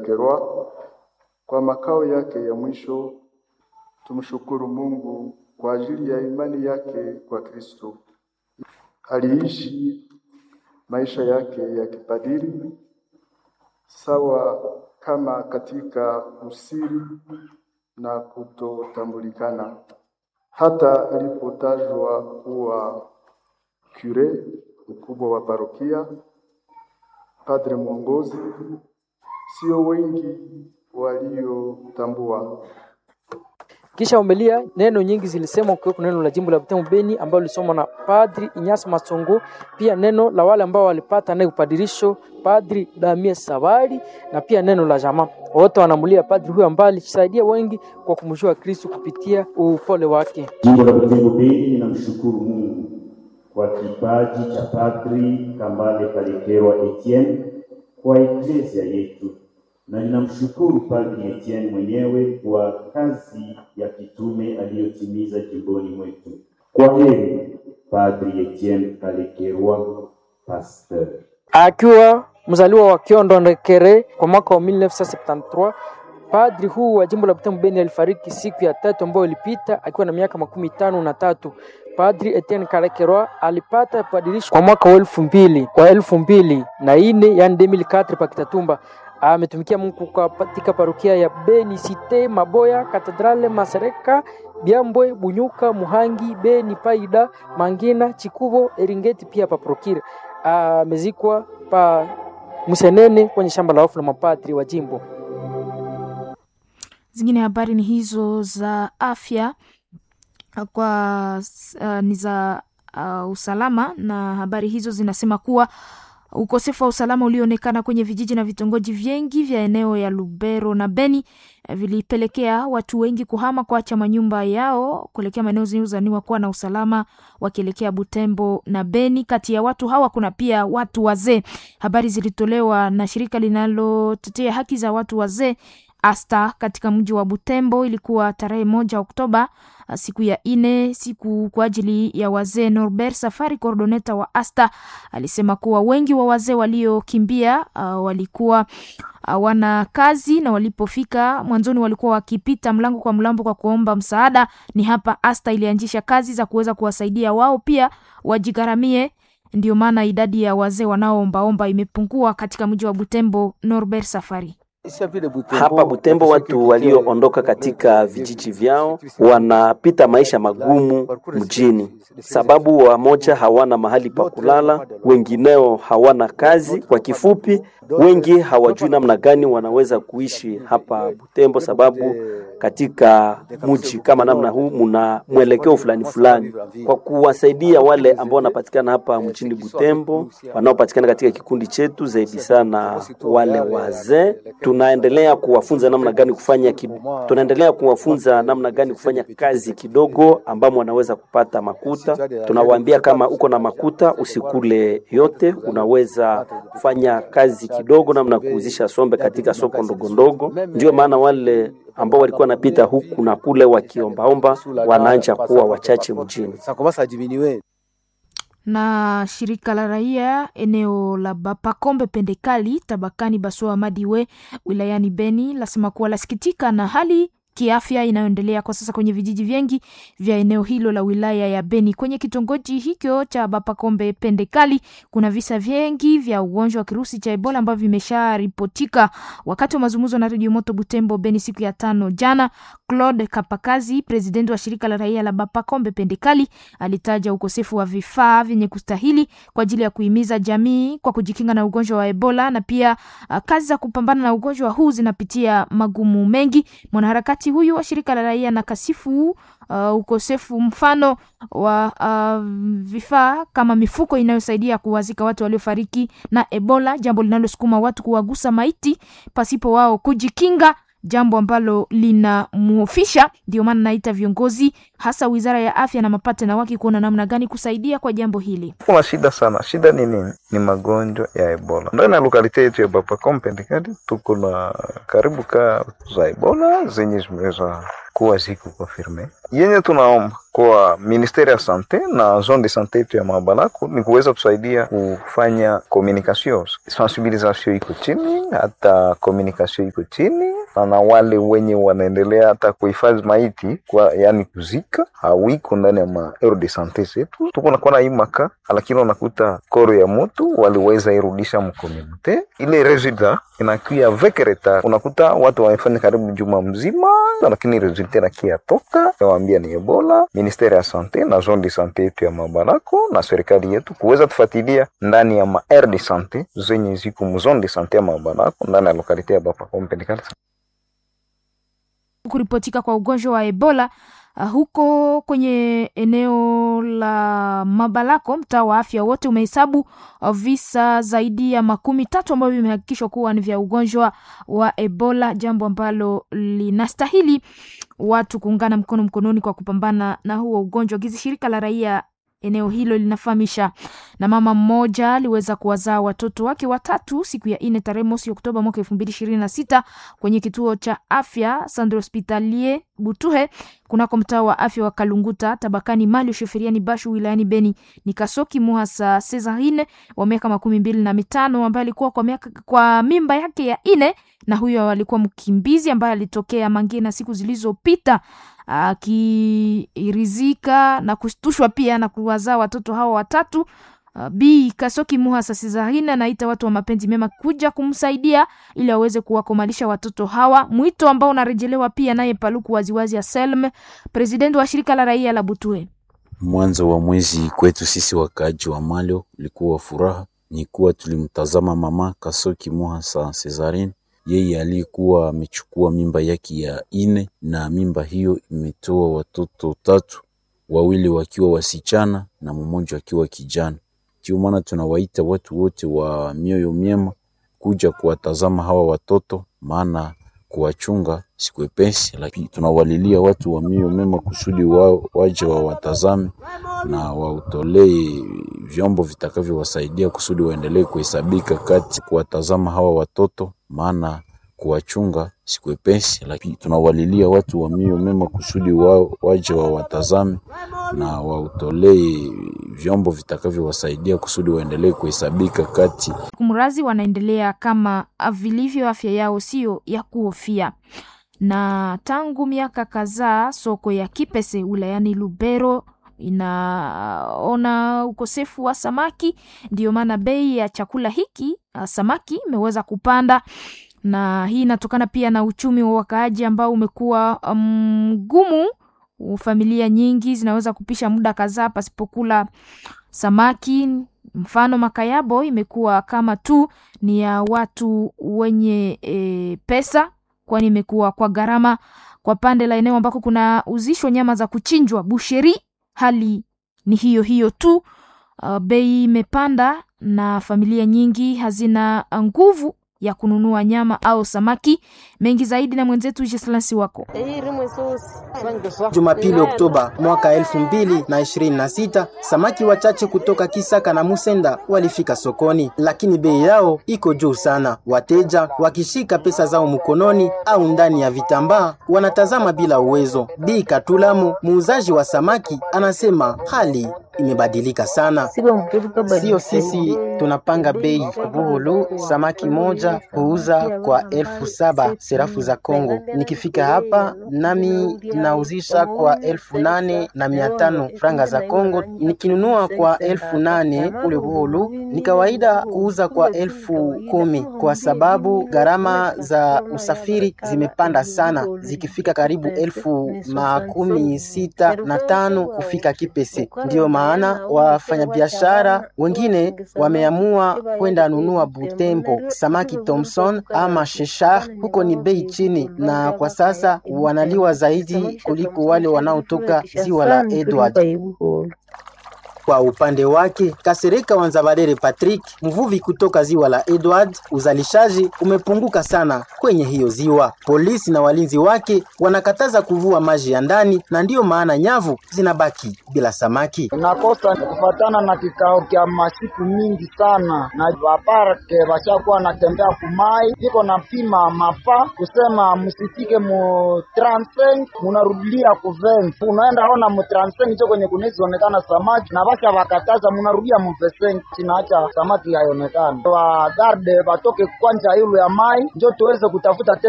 Kalekerwa kwa makao yake ya mwisho. Tumshukuru Mungu kwa ajili ya imani yake kwa Kristo. Aliishi maisha yake ya kipadiri sawa kama katika usiri na kutotambulikana, hata alipotajwa kuwa kure, mkubwa wa parokia, padre mwongozi, sio wengi waliotambua. Kisha umelia neno nyingi zilisemwa kukiweko neno la jimbo la Butembo Beni ambalo lilisomwa na Padri Inyasi Masongo, pia neno la wale ambao walipata naye upadirisho Padri Damie Sabari na pia neno la jamaa. Wote wanamulia padri huyo ambaye alisaidia wengi kwa kumjua Kristo kupitia upole wake. Jimbo la Butembo Beni linamshukuru Mungu kwa kipaji cha Padri Kambale Kalekerwa Etienne kwa eklesia yetu na ninamshukuru Padri Etienne mwenyewe kwa kazi ya kitume aliyotimiza jimboni mwetu. Kwa heri Padri Etienne Kalekerwa, pasteur. Akiwa mzaliwa wa Kiondo Ndekere kwa mwaka wa 1973 padri huu wa jimbo la Butembo Beni alifariki siku ya tatu ambayo ilipita akiwa na miaka makumi tano na tatu. Padri Etienne Kalekerwa alipata padirisho kwa mwaka wa elfu mbili wa elfu mbili na ine yani 2004 pa Kitatumba ametumikia Mungu katika parokia ya Beni Cite, Maboya, Katedrale, Masereka, Byambwe, Bunyuka, Muhangi, Beni, Paida, Mangina, Chikubo, Eringeti pia pa Prokire. Amezikwa pa Musenene kwenye shamba la wafu la mapadri wa jimbo. Zingine habari ni hizo za afya kwa uh, ni za uh, usalama na habari hizo zinasema kuwa ukosefu wa usalama ulioonekana kwenye vijiji na vitongoji vingi vya eneo ya Lubero na Beni vilipelekea watu wengi kuhama kuacha manyumba yao kuelekea maeneo zinazozaniwa kuwa na usalama wakielekea Butembo na Beni. Kati ya watu hawa kuna pia watu wazee. Habari zilitolewa na shirika linalotetea haki za watu wazee Asta katika mji wa Butembo. Ilikuwa tarehe moja Oktoba, siku ya ine, siku kwa ajili ya wazee. Norbert Safari, coordoneta wa Asta, alisema kuwa wengi wa wazee waliokimbia uh, walikuwa hawana kazi na walipofika mwanzoni walikuwa wakipita mlango kwa mlango kwa kuomba msaada. Ni hapa Asta ilianzisha kazi za kuweza kuwasaidia wao pia wajigharamie. Ndio maana idadi ya wazee wanaoombaomba imepungua katika mji wa Butembo. Norbert Safari hapa Butembo watu walioondoka katika vijiji vyao wanapita maisha magumu mjini, sababu wamoja hawana mahali pa kulala, wengineo hawana kazi. Kwa kifupi, wengi hawajui namna gani wanaweza kuishi hapa Butembo, sababu katika mji kama namna huu muna mwelekeo fulani fulani. Kwa kuwasaidia wale ambao wanapatikana hapa mjini Butembo, wanaopatikana katika kikundi chetu, zaidi sana wale wazee tunaendelea kuwafunza namna gani kufanya ki, tunaendelea kuwafunza namna gani kufanya kazi kidogo ambamo wanaweza kupata makuta. Tunawaambia kama uko na makuta usikule yote, unaweza kufanya kazi kidogo, namna kuuzisha sombe katika soko ndogo ndogo. Ndio maana wale ambao walikuwa wanapita huku na kule wakiombaomba wanaanja kuwa wachache mjini na shirika la raia eneo la Bapakombe Pendekali tabakani Basoa Madiwe wilayani Beni lasema kuwa lasikitika na hali kiafya inayoendelea kwa sasa kwenye vijiji vingi vya eneo hilo la wilaya ya Beni. Kwenye kitongoji hicho cha Bapakombe Pendekali kuna visa vingi vya ugonjwa wa kirusi cha Ebola ambavyo vimesharipotika. Wakati wa mazungumzo na Radio Moto Butembo Beni siku ya tano jana, Claude Kapakazi, presidenti wa shirika la raia la Bapakombe Pendekali, alitaja ukosefu wa vifaa vyenye kustahili kwa ajili ya kuhimiza jamii kwa kujikinga na ugonjwa wa Ebola na pia uh, kazi za kupambana na ugonjwa huu zinapitia magumu mengi. Mwanaharakati huyu wa shirika la raia na kasifu uh, ukosefu mfano wa uh, vifaa kama mifuko inayosaidia kuwazika watu waliofariki na Ebola, jambo linalosukuma watu kuwagusa maiti pasipo wao kujikinga jambo ambalo linamhofisha. Ndio maana naita viongozi hasa wizara ya afya na mapatena wake kuona namna gani kusaidia kwa jambo hili. Kuna shida sana. Shida ni nini? Ni magonjwa ya Ebola. Ndani ya lokalite yetu ya Bapacom Pendekali tuko na karibu ka za Ebola zenye zimeweza kuwa ziko confirme. Yenye tunaomba kwa ministeri ya sante na zone de sante yetu ya Mabalako ni kuweza tusaidia kufanya communication, sensibilisation iko chini, hata communication iko chini, na na wale wenye wanaendelea hata kuhifadhi maiti kwa yani kuzika hawiko ndani ya ma aero de sante zetu. Tuko nakuwa na hii maka, lakini unakuta koro ya moto waliweza irudisha mkomunite, ile resulta inakuya avec retard. Unakuta watu wamefanya karibu juma mzima, lakini resulta inakia toka nawaambia ni Ebola. Ministeri ya sante na zone de sante yetu ya Mabalako na serikali yetu kuweza tufuatilia ndani ya ma aire de sante zenye ziko mu zone de sante ya Mabalako ndani ya lokalite ya Bapacom Pendekali. Kuripotika kwa ugonjwa wa Ebola uh, huko kwenye eneo la Mabalako, mtaa wa afya wote umehesabu uh, visa zaidi ya makumi tatu ambavyo vimehakikishwa kuwa ni vya ugonjwa wa Ebola, jambo ambalo linastahili watu kuungana mkono mkononi kwa kupambana na huo ugonjwa. Gizi shirika la raia eneo hilo linafahamisha. Na mama mmoja aliweza kuwazaa watoto wake watatu siku ya nne tarehe mosi Oktoba mwaka elfu mbili ishirini na sita kwenye kituo cha afya Centre Hospitalier Butuhe kunako mtaa wa afya wa Kalunguta tabakani Mali Sheferiani Bashu wilayani Beni. Ni Kasoki Muhasa Cesarine wa miaka makumi mbili na mitano ambaye alikuwa kwa, miaka, kwa mimba yake ya nne na huyo alikuwa mkimbizi ambaye alitokea Mangina siku zilizopita akirizika na kushtushwa pia na kuwazaa watoto hawa watatu. Uh, Bi Kasoki Muhasa Cesarine anaita watu wa mapenzi mema kuja kumsaidia ili aweze kuwakomalisha watoto hawa, mwito ambao unarejelewa pia naye Paluku waziwazi ya Selm, presidenti wa shirika la raia la Butue. Mwanzo wa mwezi kwetu sisi wakaaji wa Malio ulikuwa furaha, ni kuwa tulimtazama mama Kasoki Muhasa Cesarine yeye aliyekuwa amechukua mimba yake ya ine na mimba hiyo imetoa watoto tatu, wawili wakiwa wasichana na mmoja akiwa kijana. Ndio maana tunawaita watu wote wa mioyo myema kuja kuwatazama hawa watoto, maana kuwachunga sikwepesi, lakini tunawalilia watu wa mioyo mema kusudi wa, waje wawatazame na wautolee vyombo vitakavyowasaidia kusudi waendelee kuhesabika kati kuwatazama hawa watoto, maana kuwachunga sikwepesi, lakini tunawalilia watu wa mioyo mema kusudi wa, waje wawatazame na wautolee vyombo vitakavyowasaidia kusudi waendelee kuhesabika kati kumrazi wanaendelea kama vilivyo, afya yao sio ya kuhofia. Na tangu miaka kadhaa soko ya Kipese wilayani Lubero inaona ukosefu wa samaki, ndiyo maana bei ya chakula hiki samaki imeweza kupanda na hii inatokana pia na uchumi wa wakaaji ambao umekuwa mgumu. Um, familia nyingi zinaweza kupisha muda kadhaa pasipokula samaki. Mfano, makayabo imekuwa kama tu ni ya watu wenye e, pesa, kwani imekuwa kwa gharama. Kwa pande la eneo ambako kuna uzishwa nyama za kuchinjwa busheri, hali ni hiyo hiyo tu. Uh, bei imepanda na familia nyingi hazina nguvu ya kununua nyama au samaki mengi zaidi na mwenzetu Jeslansi wako. Jumapili Oktoba mwaka elfu mbili na ishirini na sita samaki wachache kutoka Kisaka na Musenda walifika sokoni, lakini bei yao iko juu sana. Wateja wakishika pesa zao mkononi au ndani ya vitambaa wanatazama bila uwezo. Bi Katulamu, muuzaji wa samaki, anasema hali imebadilika sana. Sio sisi tunapanga bei. Buhulu samaki moja huuza kwa elfu saba serafu za Kongo. Nikifika hapa nami nauzisha kwa elfu nane na mia tano franga za Kongo. Nikinunua kwa elfu nane kule Buhulu ni kawaida kuuza kwa elfu kumi kwa sababu gharama za usafiri zimepanda sana, zikifika karibu elfu makumi sita na tano kufika Kipese. Ndiyo maana wafanyabiashara wengine wameamua kwenda nunua Butembo samaki Thomson ama Sheshar, huko ni bei chini, na kwa sasa wanaliwa zaidi kuliko wale wanaotoka ziwa la Edward. Kwa upande wake, Kasereka Wanzabadere Patrick, mvuvi kutoka ziwa la Edward, uzalishaji umepunguka sana kwenye hiyo ziwa. Polisi na walinzi wake wanakataza kuvua maji ya ndani, na ndiyo maana nyavu zinabaki bila samaki. nakosa kufatana na kikao kya masiku mingi sana na vaparke vashakuwa natembea kumai viko na pima mapa kusema msifike mu transeng munarudilia kuvensi unaenda ona mu transeng cho kwenye kunezionekana samaki na vasha vakataza munarudia muveseng chinaacha samaki haionekana wa garde vatoke kwanja ilu ya mai njo tuweze kutafuta